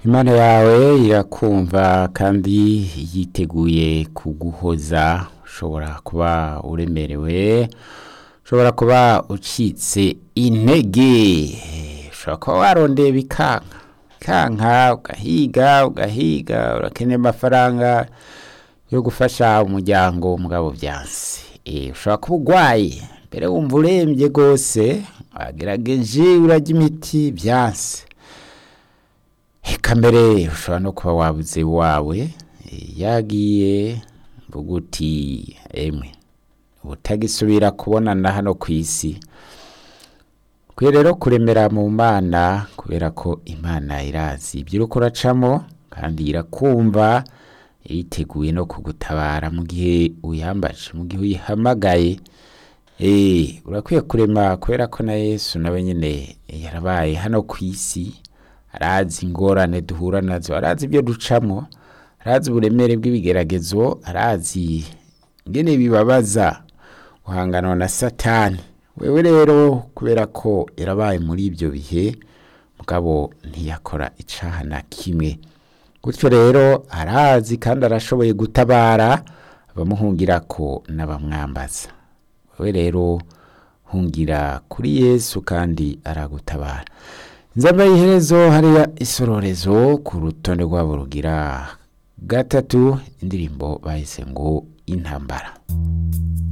imana yawe irakumva kandi yiteguye kuguhoza ushobora kuba uremerewe ushobora kuba ucitse intege ushobora kuba warondeye bikanka bikanka ugahiga ugahiga urakeneye amafaranga yo gufasha umuryango mugabo byanse ushobora kuba urwaye mbere wumva urembye rwose wagerageje urajya imiti byanse reka mbere ushobora no kuba wabuze iwawe yagiye mvuga uti emwe utagisubira kubonana hano ku isi kwe rero kuremera mu mana kubera ko imana irazi ibyo uri kuracamo kandi irakumva yiteguye no kugutabara mu gihe uyambaje mu gihe uyihamagaye urakwiye kurema kubera ko na yesu nawe nyine yarabaye hano ku isi arazi ingorane duhura nazo arazi ibyo ducamo arazi uburemere bw'ibigeragezo arazi ingene bibabaza guhangana na satani wewe rero kubera ko yarabaye muri ibyo bihe mugabo ntiyakora icaha na kimwe gutyo rero arazi kandi arashoboye gutabara abamuhungira ko n'abamwambaza wewe rero hungira kuri yesu kandi aragutabara nzambaye iherezo hariya isororezo ku rutonde rwabo rugira gatatu indirimbo bahise ngo intambara